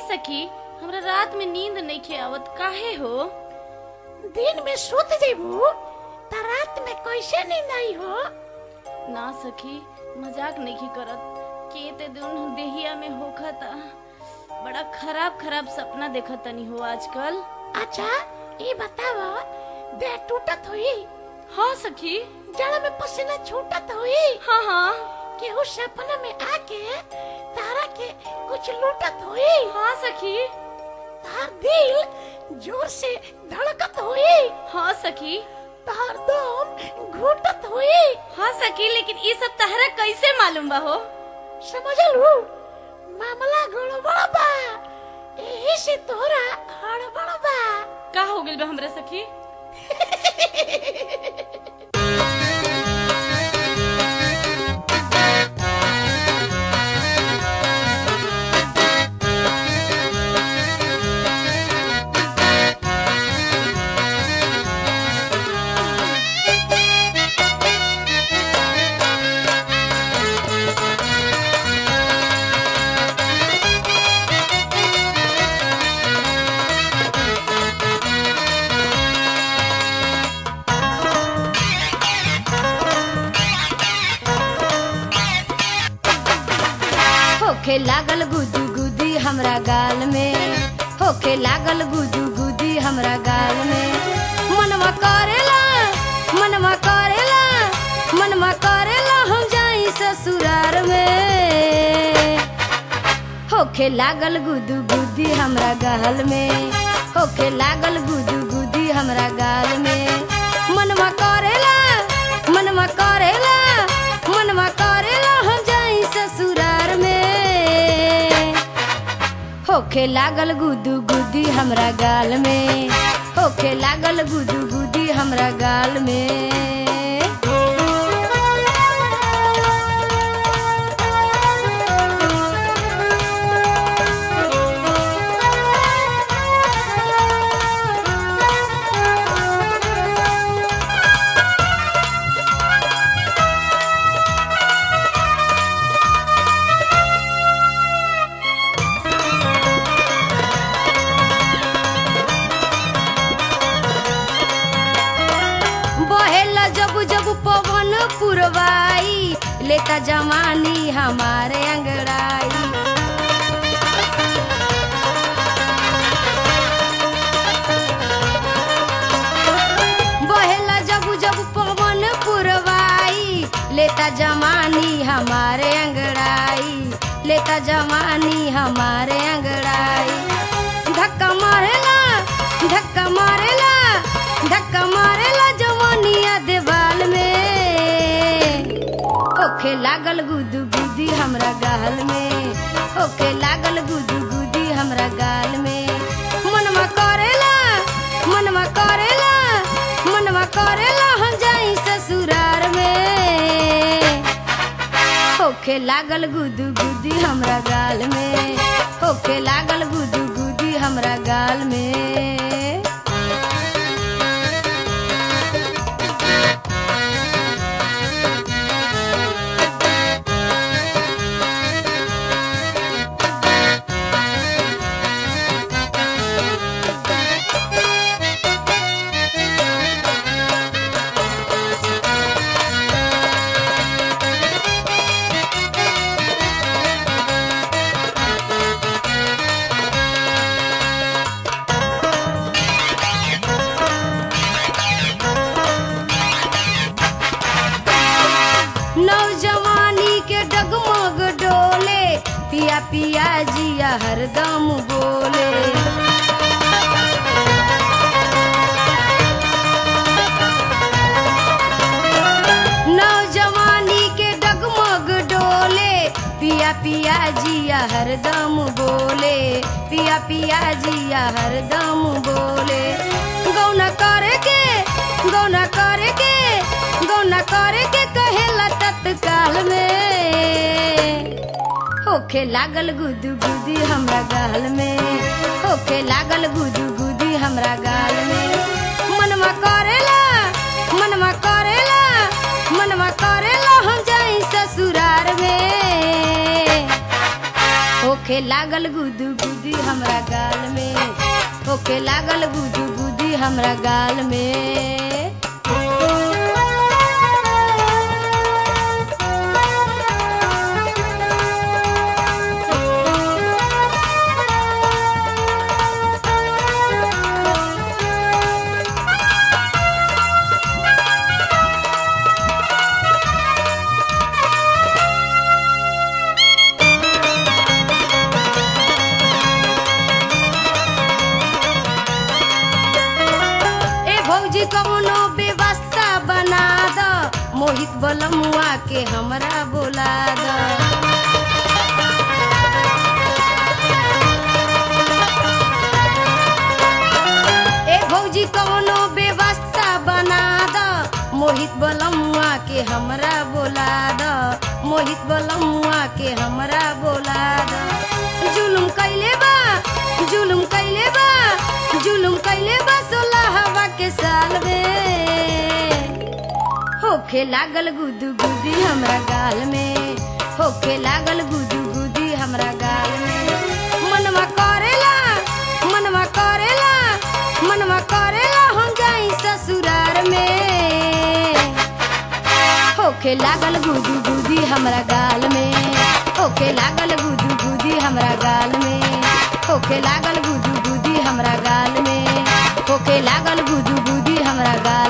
सखी हमरा रात में नींद नहीं आवत काहे हो दिन में सुत जेबू त रात में कैसे नींद आई हो ना सखी मजाक नहीं करत के ते दिन देहिया में होखता बड़ा खराब खराब सपना देखत तनी हो आजकल अच्छा ये बताव देह टूटत हुई हाँ सखी जड़ में पसीना छूटत हुई हाँ हाँ कि उस सपना में आके तारा के कुछ लूटत हुई हाँ सखी तार दिल जोर से धड़कत हुई हाँ सखी तार दम घुटत हुई हाँ सखी लेकिन ये सब तहरा कैसे मालूम बा हो समझलू मामला गड़बड़ बा यही से तोरा हड़बड़ बा का हो गइल बा हमरा सखी होखे लागल गुदू गुदी हमरा गाल में होखे लागल गुदू गुदी हमरा गाल में मनवा करेला मनवा करेला मनवा करेला हम जाई ससुरार में होखे लागल गुदू गुदी हमरा गाल में होखे लागल गुदू गुदी हमरा गाल में मनवा करेला मनवा करेला मनवा करेला हम जाई ससुरार में होखे लागल गुदू गुदी हमरा गाल में होखे लागल गुदू गुदी हमरा गाल में बहेला जब जब पवन पुरवाई लेता जवानी हमारे अंगड़ाई बहेला जब जब पवन पुरवाई लेता जवानी हमारे अंगड़ाई लेता जवानी हमारे अंगड़ाई धक्का मारेला धक्का मारेला धक्का मारेला जवानिया देवाल में ओखे लागल गुदू गुदी हमरा गाल में ओखे लागल गुदू गुदी हमरा गाल में मनवा करेला मनवा करेला मनवा करेला हम जाई ससुरार में होखे लागल गुदू गुदी हमरा गाल में होखे लागल गुदू गुदी हमरा गाल में नौजवानी के डगमग डोले पिया पिया जिया हरदम बोले नौजवानी के डगमग डोले पिया पिया जिया हरदम बोले पिया पिया जिया हरदम बोले गौना करे के गौना करे के गौना करे के कहेला तत्काल में होखे लागल गुदू गुदी हमरा गाल में होखे लागल गुदू गुदी हमरा गाल में मनवा करेला मनवा करेला मनवा करेला हम जाई ससुरार में होखे लागल गुदू गुदी हमरा गाल में होखे लागल गुदू गुदी हमरा गाल में ए भौजी कौनो व्यवस्था बना द मोहित बलमुआ के हमरा बोला द ए भौजी कौनो व्यवस्था बना द मोहित बलमुआ के हमरा बोला द मोहित बलमुआ के हमरा बोला द जुलुम कैले बा जुलुम कैले बा जुलुम कैले बा सोलह हवा के साल में होखे लागल गुदू गुदी हमरा गाल में होखे लागल गुदू गुदी हमरा गाल में मनवा करेला मनवा करेला मनवा करेला हम जाई ससुरार में होखे लागल गुदू गुदी हमरा गाल में होखे लागल गुदू गुदी हमरा गाल में होखे लागल गुदू गुदी हमरा गाल में होखे लागल गुदू गुदी हमरा गाल